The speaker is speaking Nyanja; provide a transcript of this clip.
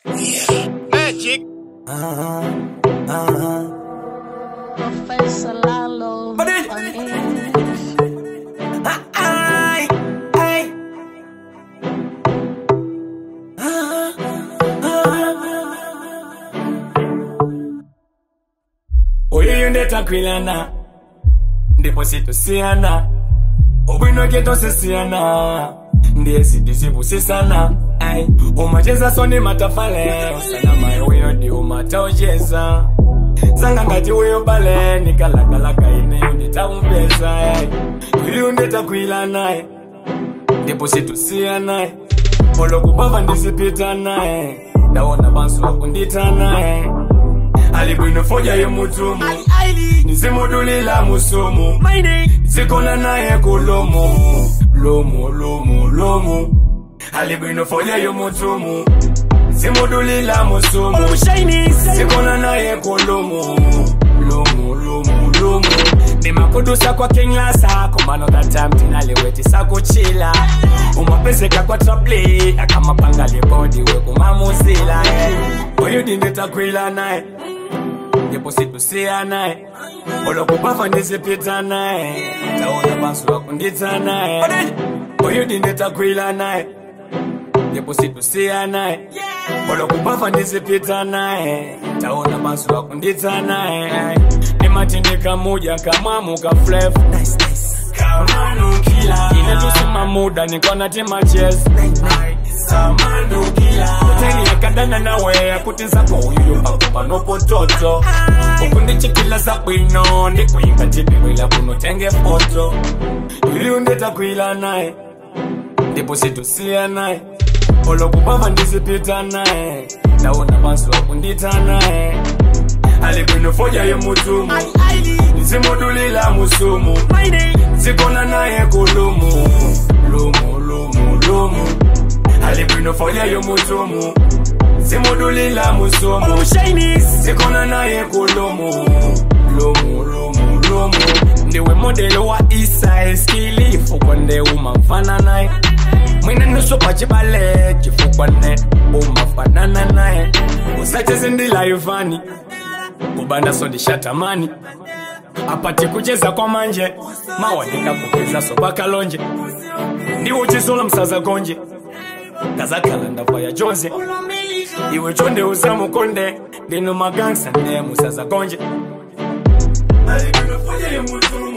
Magic. Professor Lalo. But it- on it. Ay, ay. Oyo ndetakwilana ndipo situsiana obwino ketosisiana ndiye sitisipusisana ai umacheza soni matafale usana mayo weyo ndi umataocheza sanga ngati weyo bale nikalakalaka ineyo nditakumpeza ai uyu ndetakwila naye ndipo situsiya naye olokupava ndisipita naye ndawona bansu wakundita naye ali bwino foja yomutumu nizimudulila musumu zikona naye kulomu lomu lomu lomu ali bwino foja yomutumu zimudulila musumu zikona naye kulomu lomu lomu lomu nimakudusa kwa kinglasa kumano tatamtinaliwetisa kuchila umapezeka kwa trapli akamapanga libodi wekumamuzila oyu dinditakwila naye ndipo situsiya naye olokupava ndizipita naye taona bansu wakundita naye oyu dinditakwila naye ndipo situsiya naye olokupava ndizipita naye taona bansu wakundita naye nimatindika muja kamwamu ka flefu kamanukila inetusima muda nikona timaches teni yakadana nawe akuti nzako uyu pakupa nopototo ukundichikila zabwino ndikuyinga tibibwila kunotenge foto uyu ndetakwila naye ndipo situsiya naye olokupava ndizipita naye ndaona bansu wakundita naye ali bwino foja yomutumu nizimudulila musumu zikona naye kulumu lumu lumu lumu ali bwino foja yomutumu zimudulila musumu zikona naye kulumu lumu lumu lumu ndiwe modelo wa isa skilifu konde umamfana naye mwine nusopa chibale chifukwane umafanana naye usacheze ndilayivani kubanda so ndishatamani apati kucheza kwa manje mawanika kupeza soba kalonje ndiwo uchizola msaza gonje kazakhala ndava ya jonze iwe chonde usamukonde ndino magangsa ndiye musaza gonje Ali kunofoja yemutu